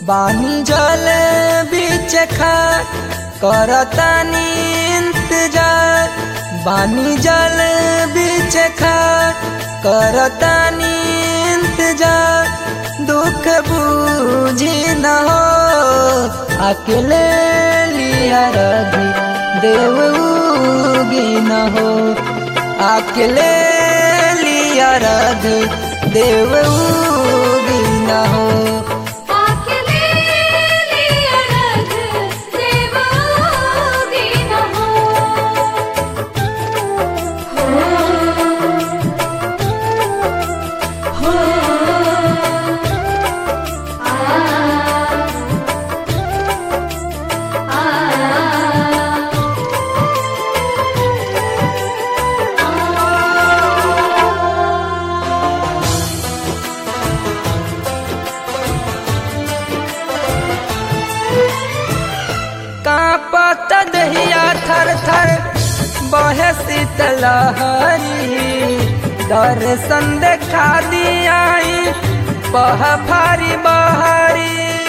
बानी जल बीच खा करतानी इंतजार बानी जल बीच खा करतानी इंतजार दुख बूझी न हो अकेले लिया रघी देव उगी न हो अकेले लिया रघ देव उगी न हो आखिले लिया रग देवोगी न हो हो कांपत दहिया थर थर बहे शीतलहरी दर्शन देखा दियाई बह फारी बहरी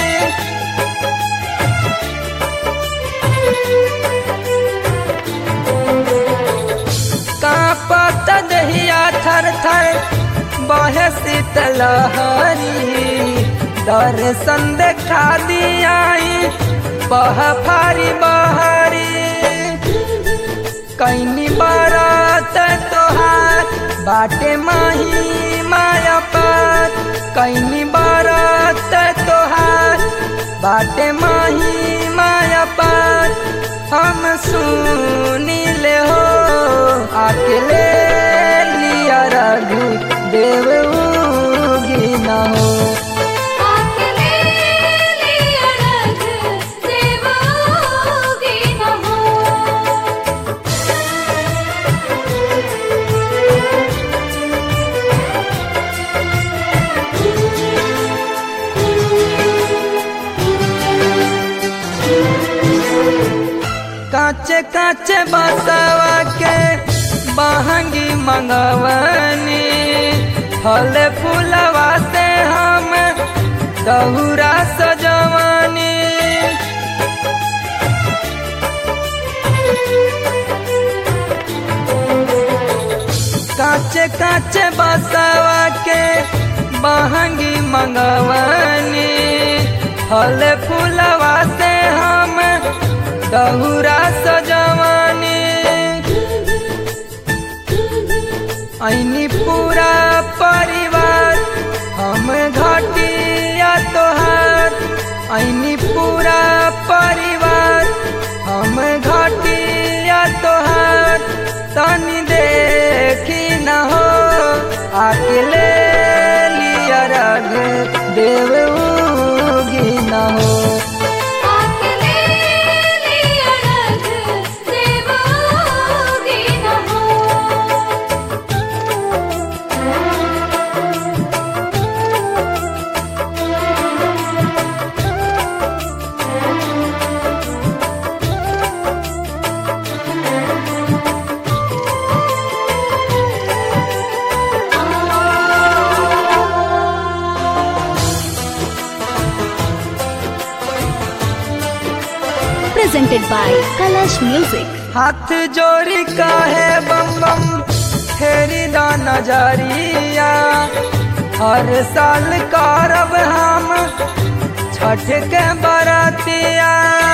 कांपत दहिया थर थर बहे शीतलहरी दर्शन देखा दियाई बह फारी बहरी कैनी बारात तोहार बाटे माही माया पार कैनी बारात तोहार बाटे माही माया पार हम सुनी ले हो अकेले लिया रघु देव उगी न हो आखिले लिया रग देवोगी न हो काचे काचे बसवा के बहंगी मंगवनी फल फूलवा से हम दहुरा सजवनी काचे काचे बसवा के बहंगी मंगवनी फल फूलवा से हम दहुरा सजवनी ऐनी पूरा परिवार हम घटिया तोहार ऐनी पूरा परिवार हम घटिया तोहार तनी देखी न हो अकेले लिया रग देव उगी न हो आखिले लिया रग देवोगी न हो presented by Kalash Music. हाथ जोड़ी काहे बम बम फेरी दा नजरिया हर साल करब हम छठ के बरतिया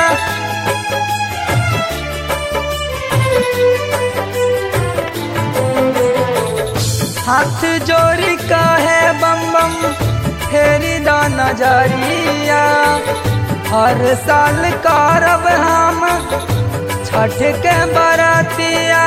हाथ जोड़ी काहे बम बम फेरी दा नजरिया हर साल करब हम छठ के बरतिया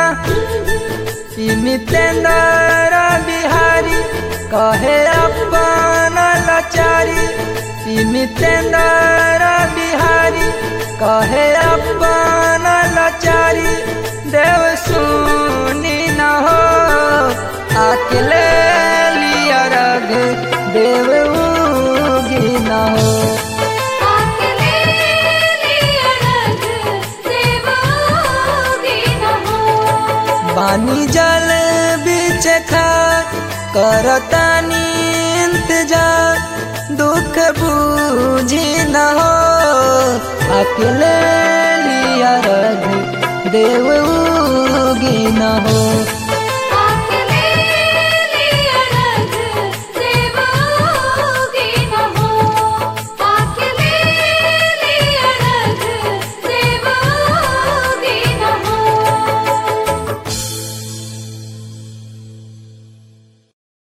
नितेंद्र बिहारी कहे अपन लाचारी नितेंद्र बिहारी कहे अपन लाचारी देव सुनी न हो अकेले लिया रग देव उगी न हो आखिले लिया रग देवोगी न हो पानी जल बीच खा करतानी इंतजार दुख बूझी न हो अकेले लिया रघु देव उगी न हो